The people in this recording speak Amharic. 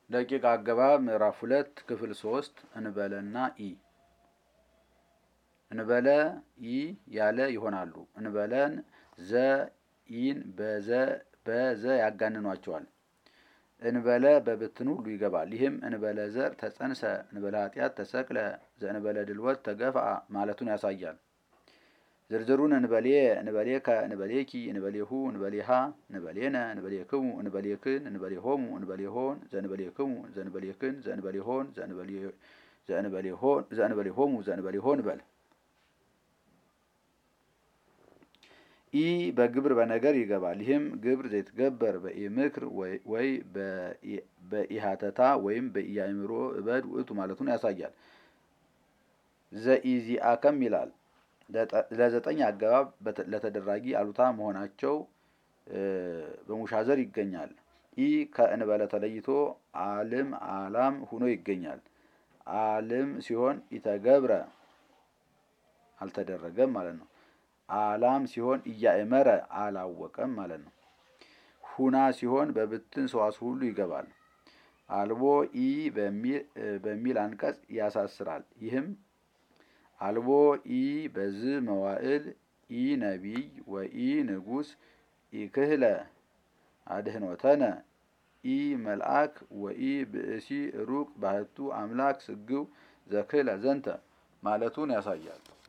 ደቂቅ አገባብ ምዕራፍ ሁለት ክፍል ሶስት እንበለና ኢ እንበለ ኢ ያለ ይሆናሉ። እንበለን ዘ ኢን በዘ በዘ ያጋንኗቸዋል። እንበለ በብትን ሁሉ ይገባል። ይህም እንበለ ዘር ተጸንሰ፣ እንበለ ኃጢአት ተሰቅለ፣ ዘእንበለ ድልወት ተገፍአ ማለቱን ያሳያል። ዝርዝሩን እንበሌ እንበሌከ እንበሌኪ እንበሌሁ እንበሌሃ እንበሌነ እንበሌክሙ እንበሌክን እንበሌሆሙ እንበሌሆን ዘእንበሌክሙ ዘእንበሌክን ዘእንበሌሆን ዘእንበሌሆን ዘእንበሌሆሙ ዘእንበሌሆን በል ኢ በግብር በነገር ይገባል። ይህም ግብር ዘይትገበር በኢምክር ወይ በኢሃተታ ወይም በኢያእምሮ እበድ ውእቱ ማለቱን ያሳያል። ዘኢዚአከም ይላል። ለዘጠኝ አገባብ ለተደራጊ አሉታ መሆናቸው በሙሻዘር ይገኛል። ኢ ከእንበለ ተለይቶ አልም አላም ሁኖ ይገኛል። አልም ሲሆን ኢተገብረ አልተደረገም ማለት ነው። አላም ሲሆን እያእመረ አላወቀም ማለት ነው። ሁና ሲሆን በብትን ሰዋሱ ሁሉ ይገባል። አልቦ ኢ በሚል አንቀጽ ያሳስራል። ይህም አልቦ ኢ በዝ መዋዕል ኢ ነቢይ ወኢ ንጉስ ኢክህለ አድህኖተነ ኢ መልአክ ወኢ ብእሲ ሩቅ ባህቱ አምላክ ስግው ዘክህለ ዘንተ ማለቱን ያሳያል።